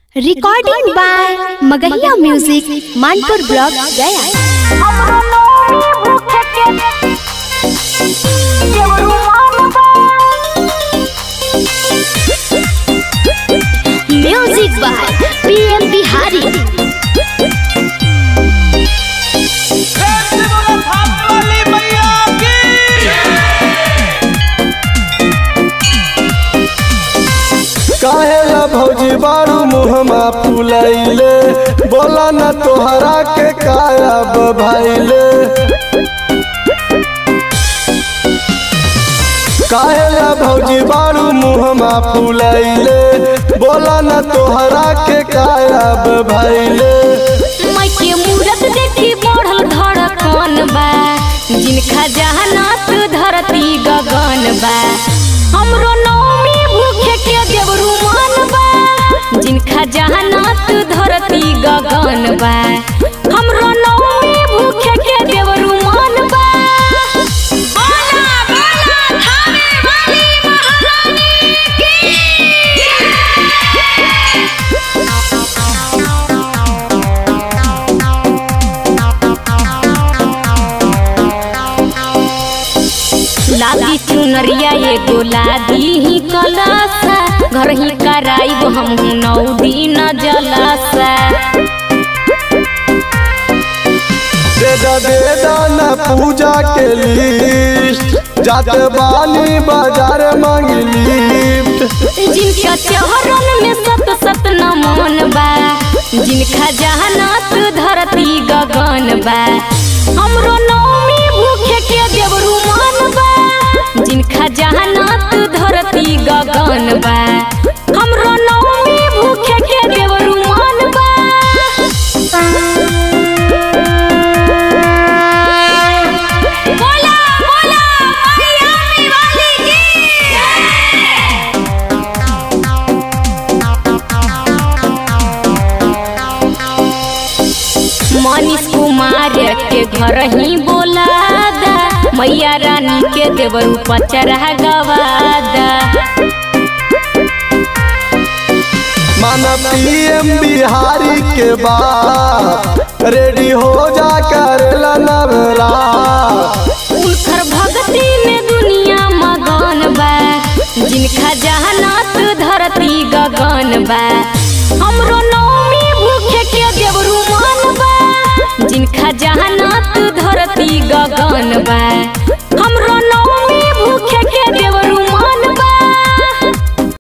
recording by Magahiya music Manpur block Gaya music by PM Bihari काहेला भौजी बारू मुहमा फुलैले बोला न तोहरा के काया बभाइले काहेला भौजी बारू मुहमा फुलैले बोला न तोहरा के काया बभाइले मैके मूरत देखी बढ़ल धड़कन बा जिनका जहानात धरती गगन बा हमरो नौमी भूखे के देवरू मान बा जिनका जहानात धरती गगन बा हमरो नौमी भूखे के देवरू मान बा बोला बोला थावे वाली महारानी की लादी चुनरिया एगो लादी ही कलासा घर ही कराइब हम नौ दिन जलासा देदा देदा न पूजा के लिस्ट जाते बानी बाजार मांगी लिफ्ट जिनका चहरन में सत सत नमन बा जिनका जहानात धरती गगन बा हमरो नौमी भूखे के देवरू मान बा जिनका जहानात धरती गगन बा हमरो नौमी भूखे के देवरू मान बा बोला बोला मायामी वाली की मनीष कुमार के घर ही बोला दा मैया रानी के देवरू पचरा गवादा माना पीएम बिहारी के बाद रेडी हो जा कर नवरा उनकर भक्ति में दुनिया मगन बा जिनका जहानात धरती गगन बा हमरो नौमी भूखे के देवरू मान बा जिनका जहानात धरती गगन बा